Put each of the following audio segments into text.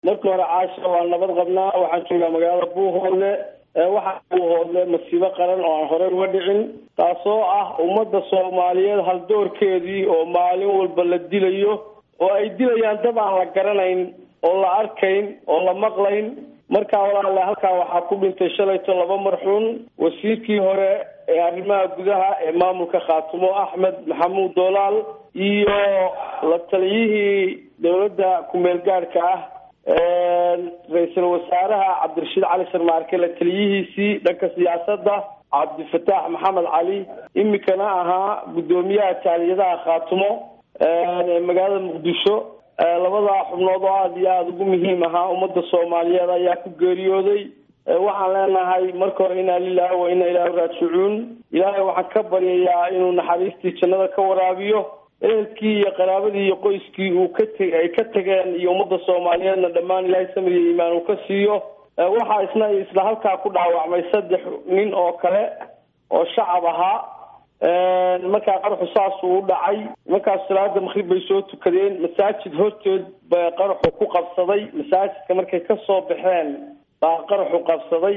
marka hore caasha waa nabad qabnaa waxaan joogaa magaalada buuhoodle waxaa buuhoodle masiibo qaran oo aan horey uga dhicin taasoo ah ummadda soomaaliyeed haldoorkeedii oo maalin walba la dilayo oo ay dilayaan dad aan la garanayn oo la arkayn oo la maqlayn markaa walaale halkaa waxaa ku dhintay shalayto laba marxuun wasiirkii hore ee arrimaha gudaha ee maamulka khaatumo axmed maxamuud doolaal iyo la taliyihii dowladda ku-meel gaadhka ah ra-iisul wasaaraha cabdirashiid cali sharmaarke la taliyihiisii dhanka siyaasadda cabdifataax maxamed cali imikana ahaa guddoomiyaha taaliyadaha khaatumo ee magaalada muqdisho labadaa xubnood oo aada iyo aada ugu muhiim ahaa ummadda soomaaliyeed ayaa ku geeriyooday waxaan leenahay marka hore inaa lilahi wa inaa ilaahi raajicuun ilaahay waxaan ka baryayaa inuu naxariistii jannada ka waraabiyo ehelkii iyo qaraabadii iyo qoyskii uu ka te ay ka tageen iyo ummadda soomaaliyeedna dhammaan ilaahay samir iyo iimaan uu ka siiyo waxaa isna isla halkaa ku dhaawacmay saddex nin oo kale oo shacab ahaa markaa qaraxu saasuu u dhacay markaas salaada makrib bay soo tukadeen masaajid horteed ba qaraxu ku qabsaday masaajidka markay kasoo baxeen baa qaraxu qabsaday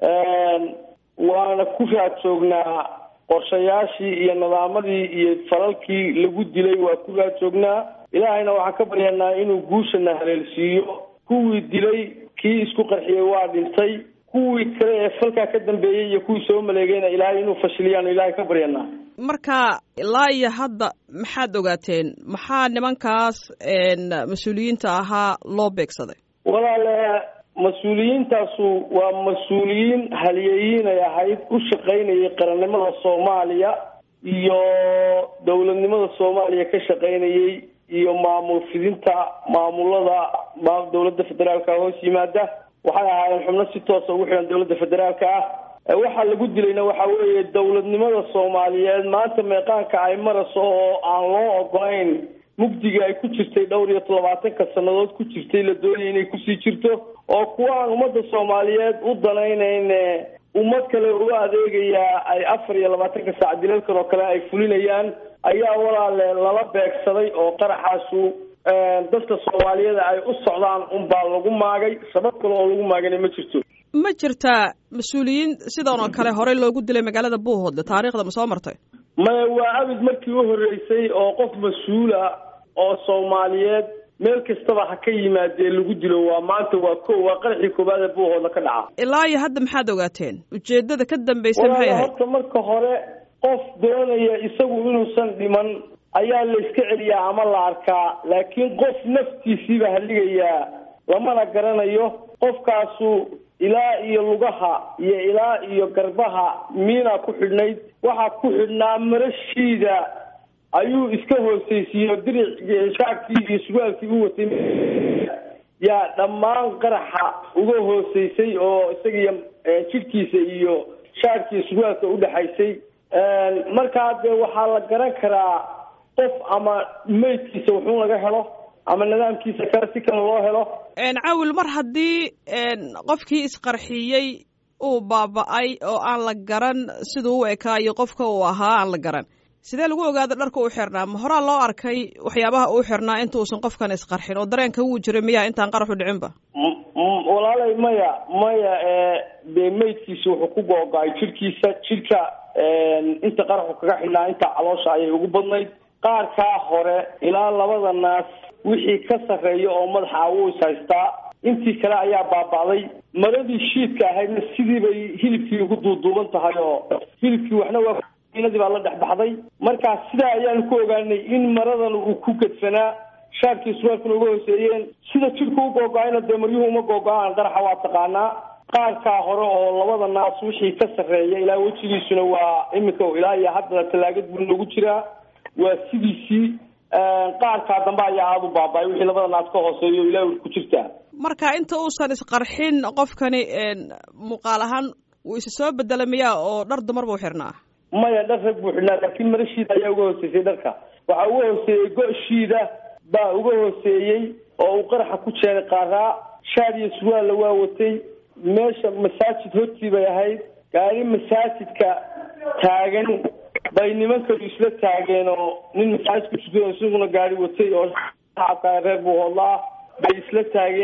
waana ku raad joognaa qorshayaashii iyo nadaamadii iyo falalkii lagu dilay waa ku raad joognaa ilaahayna waxaan ka baryanaa inuu guushana haleelsiiyo kuwii dilay kii isku qarxiyey waa dhintay kuwii kale ee falkaa ka dambeeyey iyo kuwii soo maleegayna ilaahay inuu fashiliyaanu ilaahay ka baryanaa marka ilaa iyo hadda maxaad ogaateen maxaa nimankaas mas-uuliyiinta ahaa loo beegsaday walaale mas-uuliyiintaasu waa mas-uuliyiin haliyeyiin ay ahayd u shaqaynayay qarannimada soomaaliya iyo dowladnimada soomaaliya ka shaqaynayay iyo maamul fidinta maamulada dowladda federaalka hoos yimaada waxay ahaayeen xubno si toosa ugu xidhan dowladda federaalka ah waxaa lagu dilayna waxa weeye dowladnimada soomaaliyeed maanta meeqaanka ay marayso oo aan loo ogolayn mugdiga ay ku jirtay dhowr iyo todobaatanka sannadood ku jirtay la doonaya inay kusii jirto oo kuwa aan ummadda soomaaliyeed u danaynayn ummad kale uga adeegayaa ay afar iyo labaatanka saac dilalkan oo kale ay fulinayaan ayaa walaale lala beegsaday oo qaraxaasu dadka soomaaliyeed ay u socdaan unbaa lagu maagay sabab kale oo lagu maagana ma jirto ma jirtaa mas-uuliyiin sidan oo kale horey loogu dilay magaalada buuhoodle taariikhda ma soo martay maya waa abid markii u horreysay oo qof mas-uula oo soomaaliyeed meel kastaba ha ka yimaadee lagu dilo waa maanta waa ko waa qaraxii koowaad ee buuhoodle ka dhaca ilaa iyo hadda maxaad ogaateen ujeedada ka dambaysa maxay ahayd horta marka hore qof doonaya isagu inuusan dhiman ayaa la iska celiyaa ama la arkaa laakiin qof naftiisiiba haligayaa lamana garanayo qofkaasu ilaa iyo lugaha iyo ilaa iyo garbaha miina ku xidhnayd waxaa ku xidhnaa marashiida ayuu iska hoosaysiiyo diric shaarkii iyo surwaalkii u watay yaa dhammaan qaraxa uga hooseysay oo isagiyo jidhkiisa iyo shaarkii surwaalka udhexaysay markaa dee waxaa la garan karaa qof ama meydkiisa wuxuu laga helo ama nidaamkiisa kale si kale loo helo cawil mar haddii qofkii isqarxiyey uu baaba-ay oo aan la garan siduu u ekaayo qofka uu ahaa aan la garan sidee lagu ogaada dharka uu xirnaa ma horaa loo arkay waxyaabaha uu xirnaa inta uusan qofkan isqarxin oo dareenka wuu jiray miyaa intaan qaraxu dhicinba walaalay maya maya dee meydkiisa wuxuu ku googo-ay jidhkiisa jidhka inta qaraxu kaga xidhnaa inta caloosha ayay ugu badnayd qaarkaa hore ilaa labada naas wixii ka sarreeya oo madaxa wuu is haystaa intii kale ayaa baaba'day maradii shiidka ahaydna sidii bay hilibkii ugu duuduuban tahay oo hilibkii waxna waa inadii baa la dhex baxday markaa sidaa ayaanu ku ogaanay in maradan uu ku gedsanaa shaarkii surwaalkuna uga hooseeyeen sida jidhka u googo-ayna dee maryuhu uma googo-aan qaraxa waa taqaanaa qaarkaa hore oo labada naas wixii ka sarreeya ilaa wejigiisuna waa iminka ilaa iyo haddana tallaagad buu noogu jiraa waa sidiisii qaarkaa dambe ayaa aada u baaba-ay wixii labada naas ka hooseeyo ilaa ku jirtaa marka inta uusan isqarxin qofkani muuqaal ahaan wuu isa soo bedela miyaa oo dhar dumar buu xirnaa maya dhar rag buu xidhnaa laakiin marashiida ayaa uga hooseysay dharka waxaa uga hooseeyey go-shiida baa uga hooseeyey oo uu qaraxa ku jeenay qaaraa shaar iyo surwaalla waa watay meesha masaajid hortii bay ahayd gaari masaajidka taagan bay nimankadu isla taageen oo nin masaajidka tukan isaguna gaari watay oo shacabka reer buuhoodla ah bay isla taageen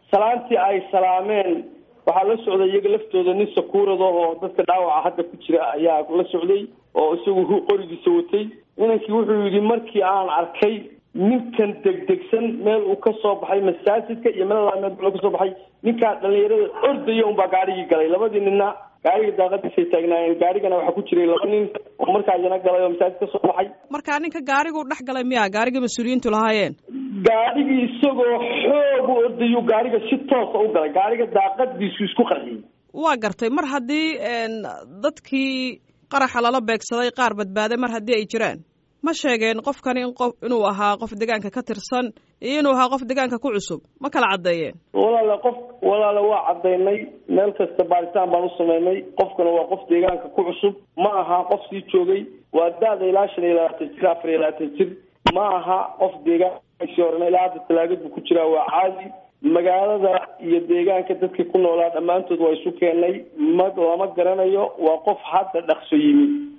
salaantii ay salaameen waxaa la socday iyaga laftooda nin sakuurada oo dadka dhaawaca hadda ku jira ayaa la socday oo isagu qorigiisa watay inankii wuxuu yidhi markii aan arkay ninkan degdegsan meel uu ka soo baxay masaajidka iyo meel laa meel kasoo baxay ninkaa dhalinyarada ordaya unbaa gaarigii galay labadii ninna gaariga daaqadiisay taagnaayeen gaarigana waxaa ku jiray laba nin oo markaa iyana galay oo masaajid ka soo baxay markaa ninka gaarigu dhex galay miya gaarigii mas-uuliyiintu lahaayeen gaarigii isagoo xoog u ordayuu gaariga si toosa u galay gaariga daaqadiisu isku qarxiyey waa gartay mar haddii dadkii qaraxa lala beegsaday qaar badbaaday mar haddii ay jiraan ma sheegeen qofkani in qof inuu ahaa qof deegaanka ka tirsan iyo inuu ahaa qof deegaanka ku cusub ma kala caddeeyeen walaale qof walaale waa caddaynay meel kasta baaritaan baan u sameynay qofkana waa qof deegaanka ku cusub ma aha qof sii joogay waa da-da ilaa shan iyo labaatan jir afar iyo labaatan jir ma aha qof deegaankaisii horena ilaa hadda talaagad buu ku jiraa waa caadi magaalada iyo deegaanka dadkii ku noolaa dhammaantood waa isu keenay ma lama garanayo waa qof hadda dhaqso yimi